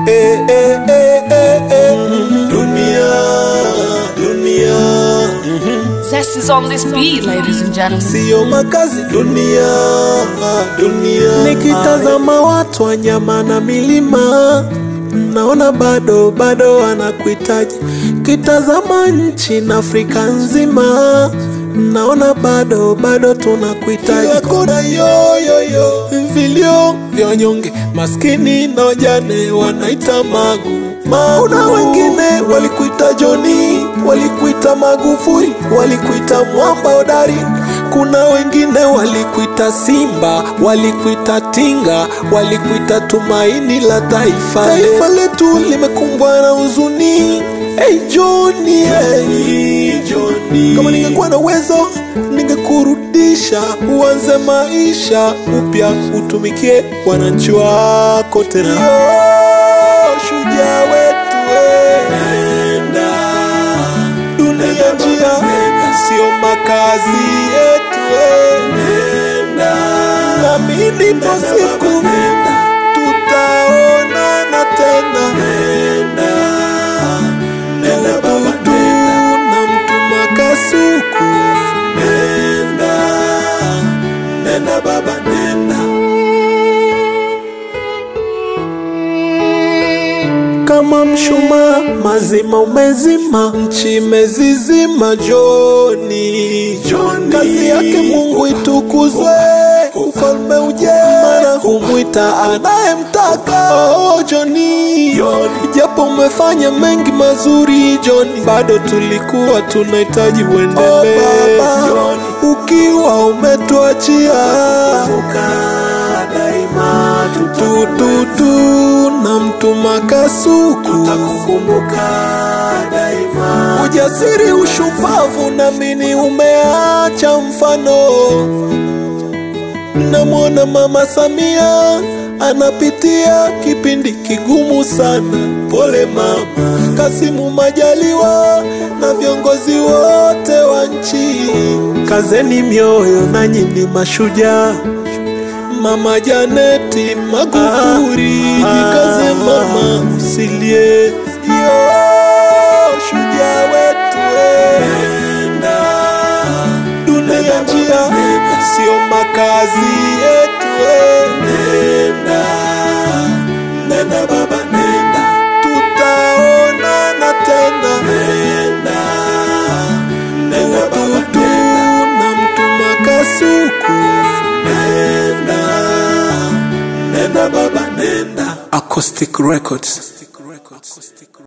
eh, eh, eh, eh, eh. Dunia, dunia, Zest is on this beat, ladies and gentlemen. siyo makazi. Dunia, dunia. Nikitazama watu wanyama na milima naona bado bado wanakuhitaji. Kitazama nchi na Afrika nzima naona bado bado tunakuhitaji. Kila kona yoyoyo, vilio vya wanyonge, maskini na wajane wanaita magu magu. Kuna wengine walikuita Joni, walikuita Magufuli, walikuita mwamba hodari. Kuna wengine walikuita Simba, walikuita Tinga, walikuita tumaini la taifa. Taifa letu limekumbwa na huzuni. Hey Johnny, hey Johnny, kama ningekuwa na uwezo ningekurudisha uanze maisha upya, utumikie wananchi wako tena. Yo, shujaa wetu we. Nenda dunia njia, sio makazi yetu we. Nenda naamini ipo siku tutaonana tena. Nenda nenda baba, nenda na mtuma kasuku. Nenda nenda baba, nenda kama mshumaa mazima umezima, nchi imezizima. Joni, Joni, kazi yake Mungu itukuzwe, ufalme uje, maana humwita anayemtaka. Oh, Joni, japo umefanya mengi mazuri Joni, bado tulikuwa tunahitaji uendelee. Oh, ukiwa umetuachia daima tututu na mtuma kasuku tutakukumbuka daima. Ujasiri, ushupavu, namini umeacha mfano. Namwona Mama Samia anapitia kipindi kigumu sana, pole mama. Kasimu Majaliwa na viongozi wote wa nchi, kazeni mioyo, nanyi ni mashujaa. Mama Janeti Magufuli, jikaze mama, usilie. Yo, shujaa wetu we. Nenda dunia njia, sio makazi yetu we. Nenda nenda baba, nenda tutaonana tena. Nenda nenda baba, nenda na mtuma kasuku. Nenda nenda baba, nenda. Acoustic Records.